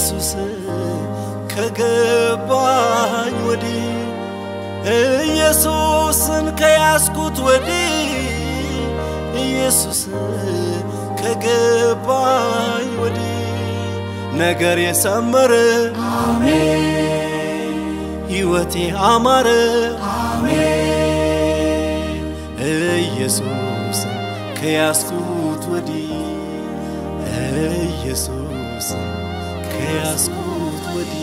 ኢየሱስ ከገባኝ ወዲህ ኢየሱስን ከያዝኩት ወዲህ ኢየሱስ ከገባኝ ወዲህ ነገር የሰመረ ሕይወቴ አማረ ኢየሱስ ከያዝኩት ወዲህ ኢየሱስ ከያዝኩት ወዲህ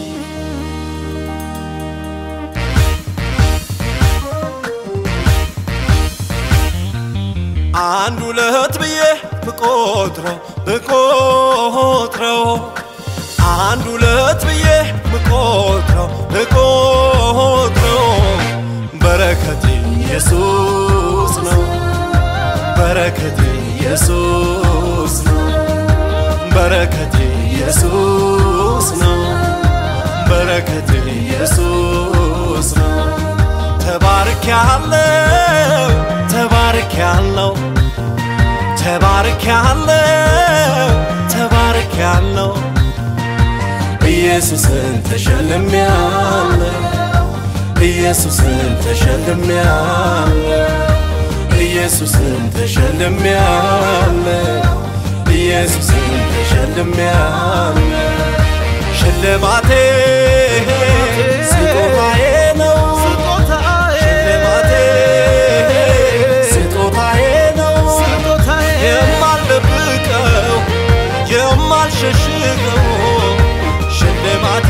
አንድ ሁለት ብዬ ብቆጥረው ብቆጥረው አንድ ሁለት ብዬ ብቆጥረው ብቆጥረው በረከት ኢየሱስ ነው በረከት ኢየሱስ ነው በረከት ኢየሱስ ነው በረከት ኢየሱስ ነው ተባርክ ያለው ተባርክ ያለው ተባርክ ያለው ተባርክ ያለው ኢየሱስን ተሸልሜያለሁ ኢየሱስን ተሸልሜያለሁ ኢየሱስን ተሸልሜያለሁ ኢየሱስን ተሸልሜያለሁ ሽልማቴ ስጦታዬ ነው ሽልማቴ ስጦታዬ ነው የማልደብቀው የማልሸሽገው ሽልማቴ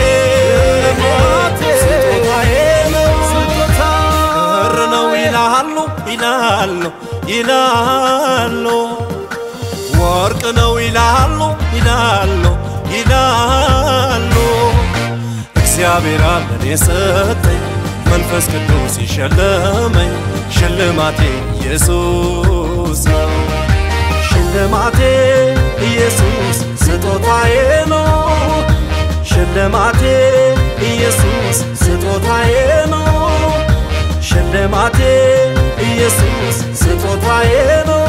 ስጦታዬ ነው ክር ነው ይላሉ ይላሉ ይላሉ ወርቅ ነው ይላሉ ይላሉ ይላሉ እግዚአብሔር አለን የሰጠኝ መንፈስ ቅዱስ ይሸለመኝ ሽልማቴ ኢየሱስ ነው ሽልማቴ ኢየሱስ ስጦታዬ ነው ሽልማቴ ኢየሱስ ስጦታዬ ነው ሽልማቴ ኢየሱስ ስጦታዬ ነው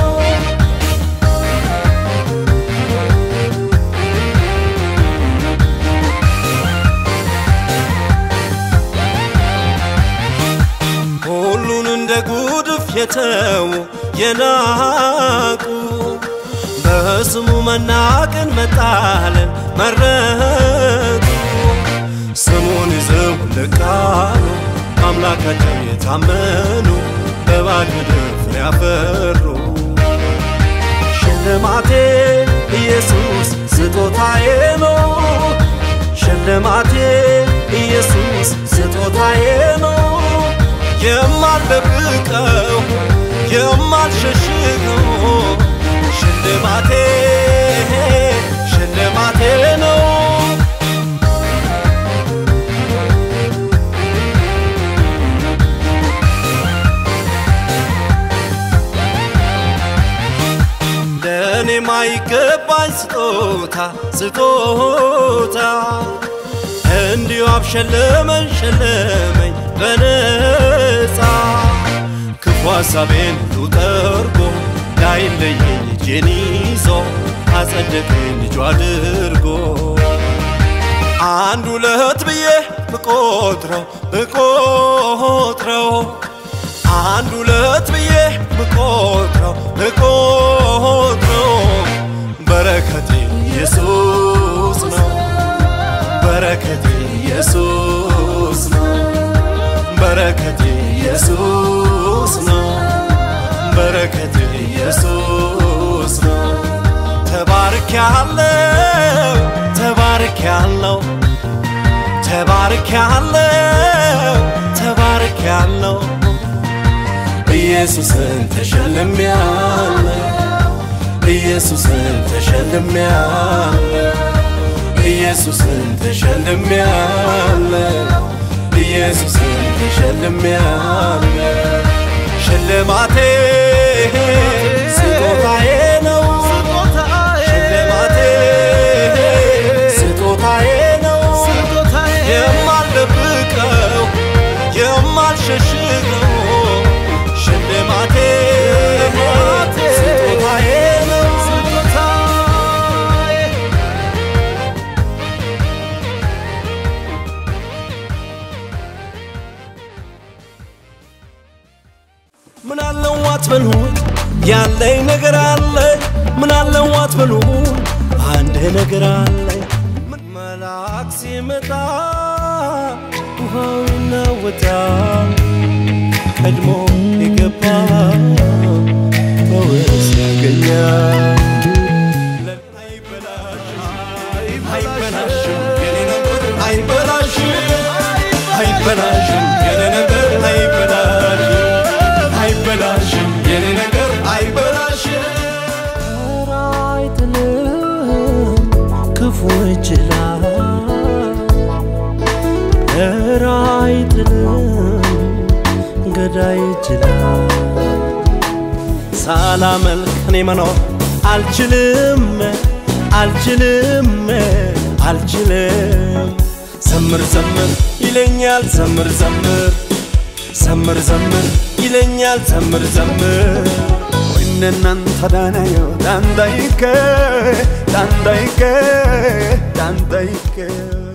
ሁሉን እንደ ጉድፍ የተዉ የናቁ በስሙ መናቅን መጣልን መረጡ ስሙን ይዘው ልቃሉ አምላካቸው የታመኑ በባድ ምድር ፍሬ ያፈሩ ሽልማቴ ኢየሱስ ስጦታዬ ነው ሽልማቴ ኢየሱስ ስጦታዬ ነው የማልደብቀው የማልሸሽገው ሽልማቴ ሽልማቴ ነው ለእኔ ማይገባኝ ስጦታ ስጦታ እንዲሁ አብሸለመኝ ሸለመኝ በነፃ ክፉ ሐሳቤን ሁሉ ጠርጎ ላይለየኝ እጄን ይዞ አጸደቀኝ ልጁ አድርጎ አንድ ሁለት ብዬ ብቆጥረው ብቆጥረው አንድ ሁለት ብዬ ብቆጥረው ብቆጥረው በረከቴ ኢየሱስ ነው በረከቴ ኢየሱስ ነው በረከቴ ኢየሱስ ነው በረከቴ ኢየሱስ ነው ተባርክ ያለው ተባርክ ያለው ተባርክ ያለው ተባርክ ያለው ኢየሱስን ተሸልሜያለሁ ኢየሱስን ተሸልሜያለሁ ኢየሱስን ተሸልሜያለሁ ኢየሱስን ተሸልሜያለሁ ሽልማቴ ስጦታዬ ነው ሽልማቴ ስጦታዬ ነው የማልደብቀው የማልሸሽገው ሽልማቴ ስጦታዬ ነው አትበሉት ያለኝ ነገር አለኝ ምን አለው አትበሉት አንድ ነገር አለኝ መልአክ ሲመጣ ውሃው ይናወጣል ቀድሞ የገባ ፈውስ ያገኛል አይበላሽም የኔ ነገር አይበላሽም አይበላሽም የኔ ነገር አይበላሽም አይበላሽም የኔ ነገር አይበላሽም ኧረ አይጥልም ክፉ ይችላል ኧረ አይጥልም ገዳይ ይችላል ሳላመልክ እኔ መኖር አልችልም አልችልም አልችልም ዘምር ዘምር ይለኛል ዘምር ዘምር ዘምር ዘምር ይለኛል ዘምር ዘምር Inne nan tadanayo dandaike dandaike dandaike